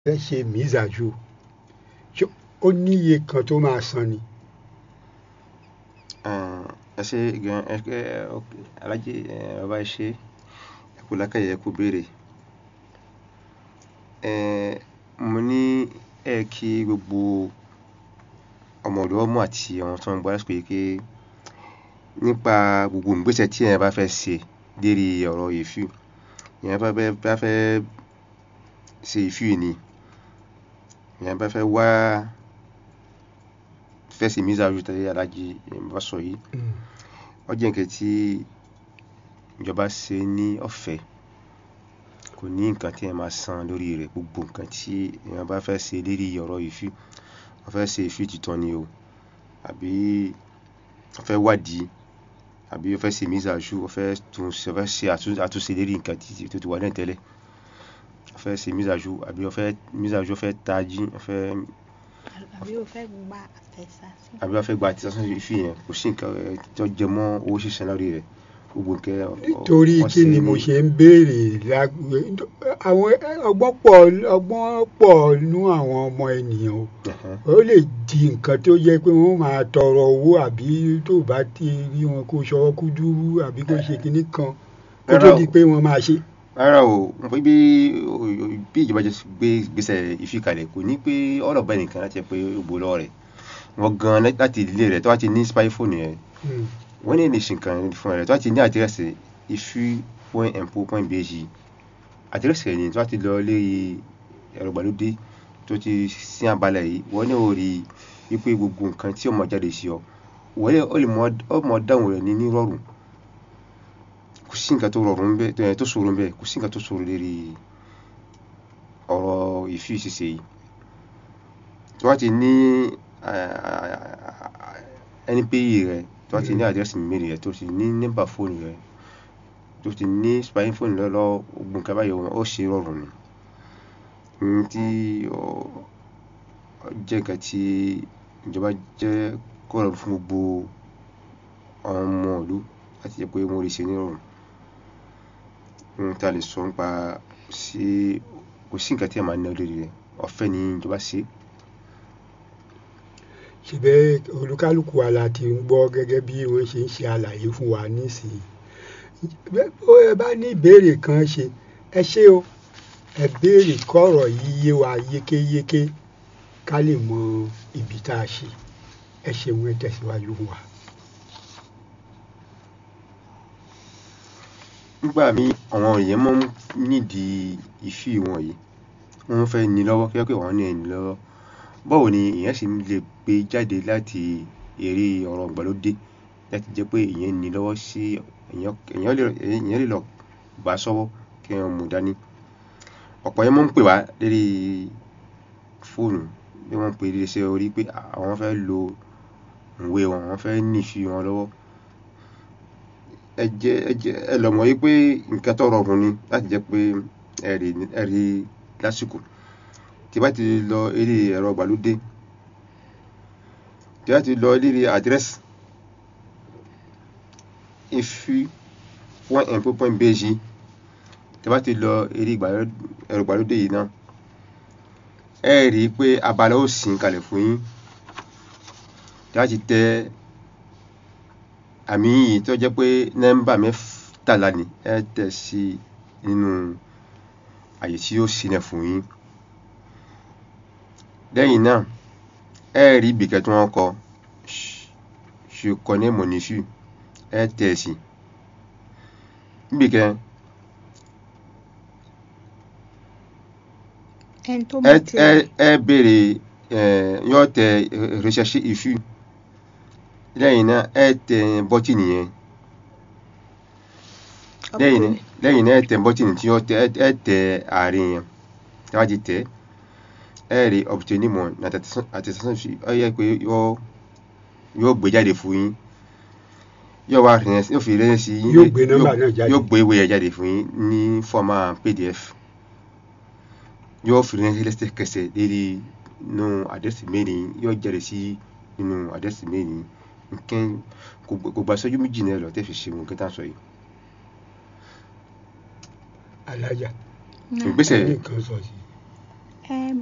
fẹ́ ṣe mìízàjú ṣé ó níye kan tó máa san ni. ẹ ṣe gan ẹ ẹ alájẹ ẹ bàbá ẹ ṣe ẹ kú lákàyè ẹ kú béèrè ẹ mo ní ẹ kí gbogbo ọmọ ọ̀dọ́ mọ̀ àti àwọn tó ń gbọ́ lásìkò yìí pé nípa gbogbo ìgbésẹ̀ tí ẹ bá fẹ́ ṣe lérí ọ̀rọ̀ ìfì ìyẹn bá fẹ́ bá fẹ́ ṣe ìfì ni ìyẹn bá fẹ́ wá fẹ́ ṣe mìízàjú tẹ́lẹ̀ alájẹ bá sọ yìí ó jẹ́ nǹkan tí ìjọba ṣe ní ọ̀fẹ́ kò ní nǹkan tí ẹ máa san lórí rẹ̀ gbogbo nǹkan tí èèyàn bá fẹ́ ṣe lérí ọ̀rọ̀ ìfì wọ́n fẹ́ ṣe ìfì títọ́ ni o àbí wọ́n fẹ́ wádìí àbí wọ́n fẹ́ ṣe mìízàjú wọ́n fẹ́ tún wọ́n fẹ́ ṣe àtúnṣe lérí nǹkan tí tó ti wà náà tẹ́lẹ̀ wọ́n fẹ́ ṣe mìízàjú àbí wọ́n fẹ́ mìízàjú wọ́n fẹ́ tají wọ́n fẹ́ àbí o fẹ́ gba àtẹ̀sásí. àbí wọ́n fẹ́ gba àtẹ̀sásí ìfì yẹn kò sí nǹkan tó jẹ mọ́ owó sísan lórí rẹ̀ gbogbo nǹkan nítorí kí ni mo ṣe ń béèrè àwọn ọgbọ́n pọ̀ ọgbọ́n pọ̀ nú àwọn ọmọ ènìyàn o ó lè di nǹkan tó yẹ pé wọ́n máa tọrọ owó àbí tó bá ti rí wọn kó ṣọwọ́ kú dúró àbí kó ṣe kinní kan kó tó di pé wọ́n máa ṣe. rárá o bí bí ìjọba jẹ gbé gbèsè ìfikalẹ̀ kò ní pé ọ̀rọ̀ bẹ́ẹ̀ nìkan láti pé ògbó lọ́wọ́ rẹ̀ wọ́n gan láti ilé rẹ̀ tó wá ti ní spy phone yẹn wọ́n ní nation kan fún rẹ̀ tó wá ti ní àdírẹ́sì ifi point mpo point bg àdírẹ́sì rẹ̀ ni tó wá ti lọ lérí ẹ̀rọ ìgbàlódé tó ti sí abalẹ̀ yìí wọ́n ní orí wípé gbogbo nǹkan tí ó máa jáde sí ọ wọ́n lè ó mọ̀ dáhùn rẹ̀ ní nírọ̀rùn kò sí nǹkan tó rọrùn bẹ́ẹ̀ tó ṣòro bẹ́ẹ̀ kò sí nǹkan tó ṣòro lérí ọ̀rọ̀ ìfi ṣíṣe yìí tó wá ti ní ẹni pé yìí rẹ̀ tó ti ní àdírẹ́sì mẹ́rin rẹ̀ tó ti ní nọ́mbà fóònù rẹ̀ tó ti ní spying fóònù lọ́lọ́ ogun nǹkan báyìí ó ṣe rọrùn ni ní tí ó jẹ́ nǹkan tí ìjọba jẹ́ kó rọrùn fún gbogbo ọmọ ìlú láti jẹ́ pé wọ́n lè ṣe ní rọrùn ohun tí a lè sọ nípa sí kò sí nǹkan tí a máa ná lórí rẹ̀ ọ̀fẹ́ ni ìjọba ṣe é ṣebẹ́ olúkálùkù wa la ti ń gbọ́ gẹ́gẹ́ bí wọ́n ṣe ń ṣe àlàyé fún wa nísìnyí ó ẹ bá ní ìbéèrè kan ṣe ẹ ṣé o ẹ béèrè kọ́rọ̀ yìí yé wa yékéyéké ká lè mọ ibi tá a ṣe ẹ ṣeun ẹ tẹ̀síwájú fún wa. nígbà míì àwọn èèyàn máa ń nídìí ìfì wọ̀nyí wọ́n fẹ́ ní lọ́wọ́ kí wọ́n pè wọ́n ní ẹni lọ́wọ́ báwo ni èèyàn sì lè gbé jáde láti eré ọ̀rọ̀ ìgbàlódé láti jẹ́ pé èèyàn ní lọ́wọ́ sí èèyàn lè lọ gbà sọ́wọ́ kí wọ́n mú dání ọ̀pọ̀ yẹn máa ń pè wá lérí fóònù bí wọ́n ń pè é ṣe orí pé àwọn fẹ́ lo ìwé wọn àwọn fẹ́ nífi wọn lọ́wọ́ ẹ jẹ́ ẹ jẹ́ ẹ lọ mọ̀ wípé nǹkan tó rọrùn ni láti jẹ́ pé ẹ rí lásìkò tí bá ti lọ eré ẹ̀rọ ìgbàlódé tí bá ti lọ eré àdírẹ́sì ifi one mpo point bg tí bá ti lọ eré ẹ̀rọ ìgbàlódé yìí náà ẹ rí i pé abala ó sìn kalẹ̀ fún yín tí bá ti tẹ àmì yìí tó jẹ́ pé nọ́mbà mẹ́tàlá ni ẹ tẹ̀ sí nínú àyè tí ó sílẹ̀ fún yín lẹ́yìn náà ẹ rí ibìkẹ́ tí wọ́n kọ je connais mon issue ẹ tẹ̀ sí ibìkẹ́ ẹni tó bá ti ẹ ẹ béèrè ẹ yóò tẹ recherche issue lẹ́yìn náà ẹ tẹ bọ́tìnì yẹn lẹ́yìn lẹ́yìn náà ẹ tẹ bọ́tìnì tí yóò tẹ ẹ tẹ àárín yẹn tí wọ́n ti tẹ̀ ẹ rí obtenir mon attestation ọ yẹ pé yóò yóò gbé jáde fún yín yóò wá rìn yóò fi rẹ́yìn sí yín Yóò gbé nọ́mbà náà jáde. yóò gbé ìwé yẹn jáde fún yín ní fọ́ọ̀mà pdf yóò fi rẹ́yìn lẹ́sẹ̀kẹsẹ̀ lérí nínú àdẹ́sì mẹ́rin yóò jáde sí nínú àdẹ́sì mẹ́rin nǹkan kò gba sọ́jú méjì náà lọ tẹ́ fi ṣe nǹkan tá a sọ yìí. alájà ìgbésẹ̀ ní nǹkan sọ sí Ẹ